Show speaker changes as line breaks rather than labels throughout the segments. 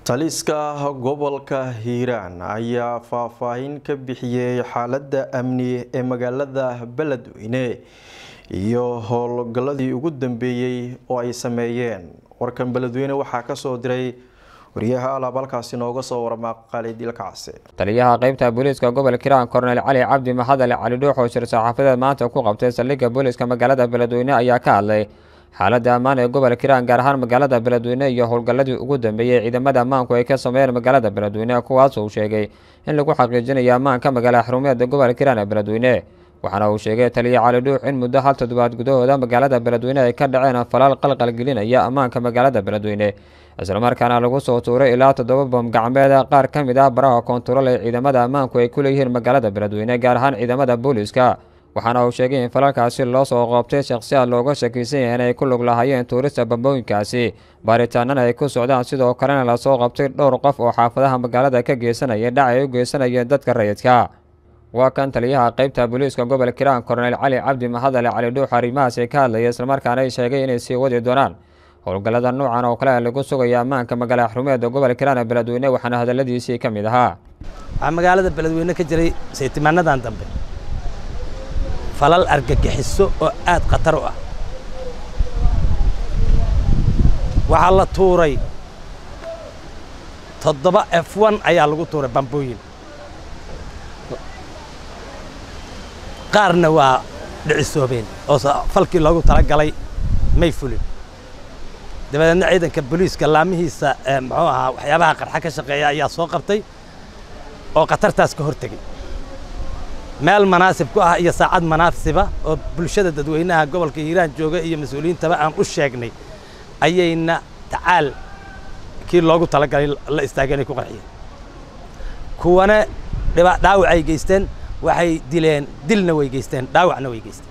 taliska gobolka hiiraan ayaa faahfaahin ka bixiyey xaalada amni ee magaalada beledweyne iyo howlgaladii ugu dambeeyey oo ay sameeyeen warkan beledweyne waxaa kasoo diray wariyaha alaab halkaasi nooga soo warama khaalid ilkacse
taliyaha qeybta booliiska gobolka hiiraan korneyl cali cabdi maxadale cali dhuux oo shir saxaafadeed maanta ku qabtay saldhigga booliiska magaalada beledweyne ayaa ka hadlay xaaladda ammaan ee gobolka hiiraan gaar ahaan magaalada beledweyne iyo howlgalladii ugu dambeeyey ciidamada ammaanku ay ka sameeyeen magaalada beledweyne kuwaas uu sheegay in lagu xaqiijinayo ammaanka magaala xarumeeda gobolka hiiraan ee beledweyne waxaana uu sheegay taliya cali dhuux in muddo hal toddobaad gudahooda magaalada beledweyne ay ka dhaceen falaal qalqalgelinaya ammaanka magaalada beledweyne islamarkaana lagu soo tuuray ilaa toddoba bom gacmeed qaar ka mid ah baraha koontarool ee ciidamada ammaanku ay ku leeyihiin magaalada beledweyne gaar ahaan ciidamada booliiska waxaana uu sheegay in falalkaasi loo soo qoobtay shakhsiyaad looga shakiisan yahay inay ku lug lahaayeen tuurista bambooyinkaasi baaritaanana ay ku socdaan sidoo kalena lasoo qabtay dhowr qof oo xaafadaha magaalada ka geysanaya dhac ay u geysanayeen dadka rayidka waa kan taliyaha qeybta booliiska gobolka hiiraan korneyl cali cabdi mahadale cali dhuux arrimahaasi ka hadlaya islamarkaana ay sheegay inay sii wadi doonaan howlgallada noocan oo kale lagu sugaya ammaanka magaala xarumeeda gobolka hiiraan ee beledweyne waxaana hadaladiisii ka mid ahaa
waxaa magaalada beledweyne ka jiray saytimaanadan dambe falal argagixiso oo aad khatar u ah waxaa la tuuray toddoba f n ayaa lagu tuuray bambooyin qaarna waa dhicisoobeen oo falkii loogu talagalay may fulin dabadeedna ciidanka booliiska laamihiisa muxuu ahaa waxyaabaha qarxa ka shaqeeya ayaa soo qabtay oo khatartaas ka hortegey meel manaasib ku ah iyo saacad manaasiba oo bulshada dadweynaha gobolka hiiraan jooga iyo mas-uuliyiintaba aan u sheegnay ayayna tacaal kii loogu talagalay la istaageen ay ku qarxiyeen kuwana dhaawac ay geysteen waxay dileen dilna way geysteen dhaawacna way geysteen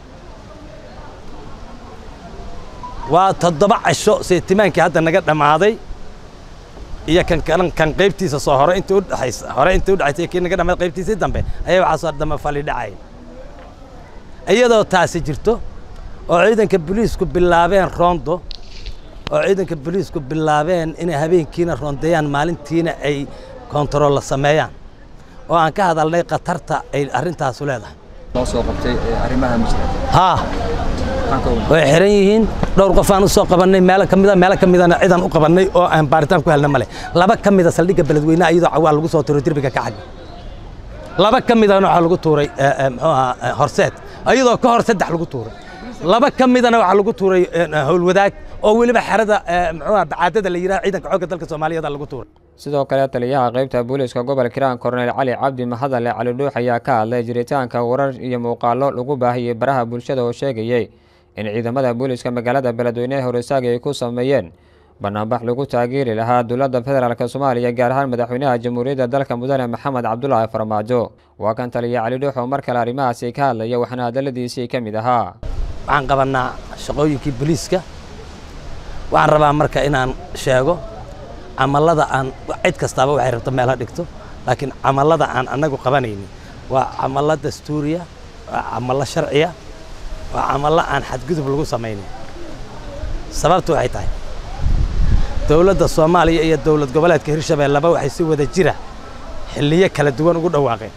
waa toddoba casho seetimaankii hadda naga dhammaaday iyo kan kan qaybtiisa soo hore intii udhexaysa hore intii udhexaysay kii naga dhammaad qaybtiisii dambe ayaa waxaa soo dambe fali dhacay iyadoo taasi jirto oo ciidanka booliisku bilaabeen roondo oo ciidanka booliisku bilaabeen inay habeenkiina roondeeyaan maalintiina ay kontarool sameeyaan oo aan ka hadalnay khatarta ay arrintaasu leedahay
loo soo qabtay arrimaha muslim
haa way xiran yihiin dhowr qof aan u soo qabannay meelo ka mida meelo ka midana cidaan u qabannay oo aan baaritaan ku helna male laba ka mida saldhigga beledweynaha iyadoo cawaa lagu soo tuuray derbiga ka xagga laba ka midana waxaa lagu tuuray muxuu ahaa horseed iyadoo ka hor saddex lagu tuuray laba ka midana waxaa lagu tuuray howlwadaag oo weliba xerada muxuu ahaa bacaadada la yidhaha ciidanka xoogga dalka soomaaliyeed lagu tuuray
sidoo kale taliyaha qeybta booliiska gobolka hiiraan korneyl cali cabdi mahadale cali dhuux ayaa ka hadlay jiritaanka warar iyo muuqaallo lagu baahiyey baraha bulshada oo sheegayey in ciidamada booliiska magaalada beledweyne horisaagi ay ku sameeyeen banaanbax lagu taageeri lahaa dowladda federaalk soomaaliya gaar ahaan madaxweynaha jamhuuriyadda dalka mudane maxamed cabdulaahi farmaajo waa kan taliya cali dhuux oo mar kale arrimahaasi ka hadlaya waxaana hadaladiisii ka mid ahaa
waxaan qabannaa shaqooyinkii booliiska waxaan rabaa marka inaan sheego camallada aan cid kastaaba waxay rabto meel ha dhigto laakiin camallada aan annagu qabanaynin waa camallo dastuuriya waa camallo sharciya waa camallo aan xadgudub lagu samaynin sababtu waxay tahay dowladda soomaaliya iyo dowlad goboleedka hirshabeelleba waxay si wada jira xilliyo kala duwan ugu dhawaaqeen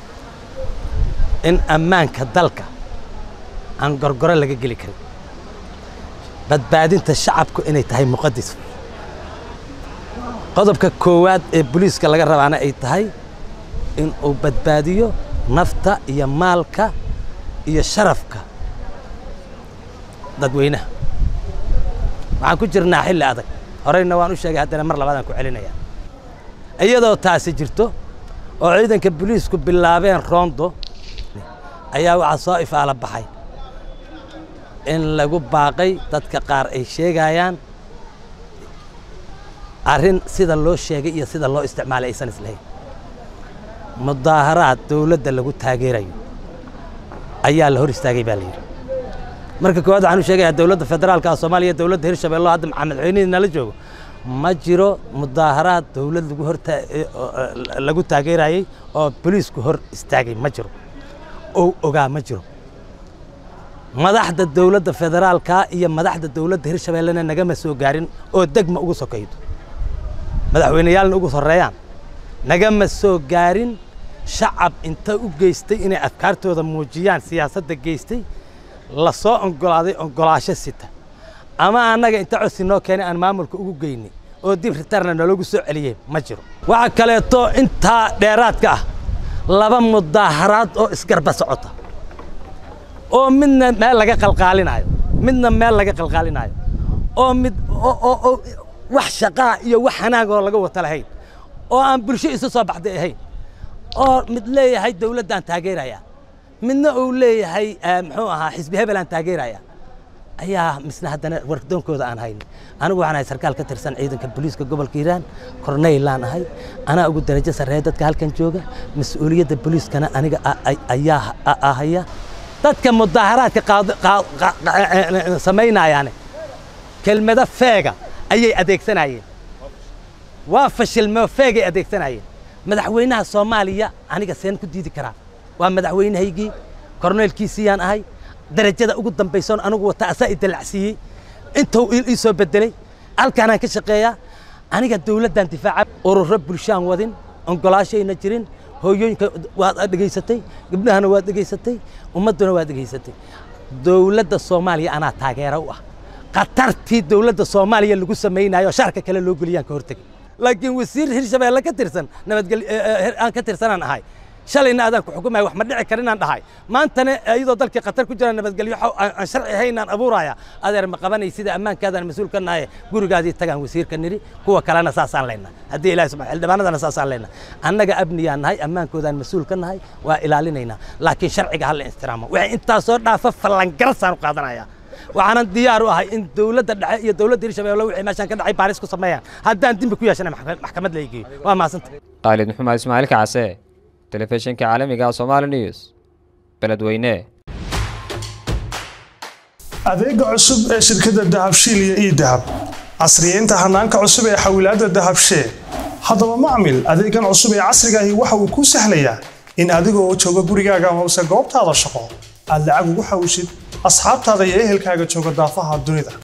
in ammaanka dalka aan gorgoro laga geli karin badbaadinta shacabku inay tahay muqadis qodobka koowaad ee boliiska laga rabaana ay tahay in uu badbaadiyo nafta iyo maalka iyo sharafka dadweynaha waxaan ku jirnaa xilli adag horeyna waan u sheegay haddana mar labaadaan ku celinaya iyadoo taasi jirto oo ciidanka boliisku bilaabeen roondo ayaa waxaa soo ifaala baxay in lagu baaqay dadka qaar ay sheegayaan arrin sida loo sheegay iyo sida loo isticmaalay aysan islahayn mudaaharaad dowladda lagu taageerayo ayaa la hor istaagay baa la yidhi marka koowaad waxaan u sheegayaa dowladda federaalka soomaaliya dowladda hirshabeello hadda madaxweynihii nala joogo ma jiro mudaaharaad dowlad lagu hor lagu taageerayey oo boliisku hor istaagay ma jiro oo ogaa ma jiro madaxda dowladda federaalka iyo madaxda dowladda hirshabeellena nagama soo gaarin oo degma ugu sokaydo madaxweyneyaalna ugu horreeyaan nagama soo gaarin shacab inta u geystay inay afkaartooda muujiyaan siyaasadda geystay la soo oggolaaday oggolaasho sita ama annaga inta codsi noo keenay aan maamulka ugu geynay oo dib ritarna naloogu soo celiyey ma jiro waxaa kaleeto intaa dheeraadka ah laba mudaaharaad oo isgarba socota oo midna meel laga qalqaalinayo midna meel laga qalqaalinayo oo mid oo wax shaqaa iyo wax hanaagoo laga wata lahayn oo aan bulsho isu soo baxday ahayn oo mid leeyahay dawladdaan taageeraya midna uu leeyahay muxuu ahaa xisbi hebelaan taageeraya ayaa misna haddana wardoonkooda aan hayn anigu waxaan ahay sarkaal ka tirsan ciidanka booliiska gobolka hiiraan korneylaan ahay anaa ugu darajo sarreeya dadka halkan jooga mas-uuliyadda booliiskana aniga ayaa ahaya dadka mudaaharaadka samaynayaane kelmado feega ayay adeegsanayeen waa fashilmeo feegay adeegsanayeen madaxweynaha soomaaliya aniga seen ku diidi karaa waa madaxweynahaygii korneelkiisiyaan ahay darajada ugu dambaysoon anigu wata asaa i dalacsiiyey intuu ii soo bedelay halkaanaan ka shaqeeyaa aniga dawladdan difaaca ururo bulshaan wadin oggolaashayna jirin hooyooyinka waad dhegaysatay gabdhahana waad dhegaysatay ummadduna waad dhegaysatay dawladda soomaaliya anaa taageero u ah khatartii dawladda soomaaliya lagu samaynayo sharka kale loo geliyaan ka hortegay laakiin wasiir hirshabeelle ka tirsan nabadgel aan ka tirsanaan ahay shalayna adaan ku xukumaya wax ma dhici karinaan dhahay maantana iyadoo dalkii khatar ku jira nabadgelyo aan sharci haynaan abuuraya adeer ma qabanay sida ammaankaadaan mas-uul ka nahay gurigaadii tagaan wasiirka niri kuwa kalena saasaan leyna haddii ilahi subxana xildhibaanadana saasaan leyna annaga abniyaan nahay ammaankoodaan mas-uul ka nahay waa ilaalinaynaa laakiin sharciga hala ixtiraamo waxay intaasoo dhaafa fallangarasaan u qaadanaya waxaanan diyaar u ahay in dawladda dhexe iyo dawladda hirshabeelle wixii meeshaan ka dhacay baaris ku sameeyaan haddaan dembi ku yeeshana maxkamad la igeeyo waa mahadsanta
khaalid maxamed ismaaciil kacase telefishinka caalamiga somaali news beledweyne
adeega cusub ee shirkadda dahabshiil iyo ii dahab casriyeynta hanaanka cusub ee xawilaadda dahabshee haddaba macmil adeegan cusub ee casrigaahi waxa uu kuu sahlayaa in adigoo jooga gurigaaga hoose goobtaada shaqo aad lacag ugu xawshid asxaabtaada iyo ehelkaaga jooga daafaha dunida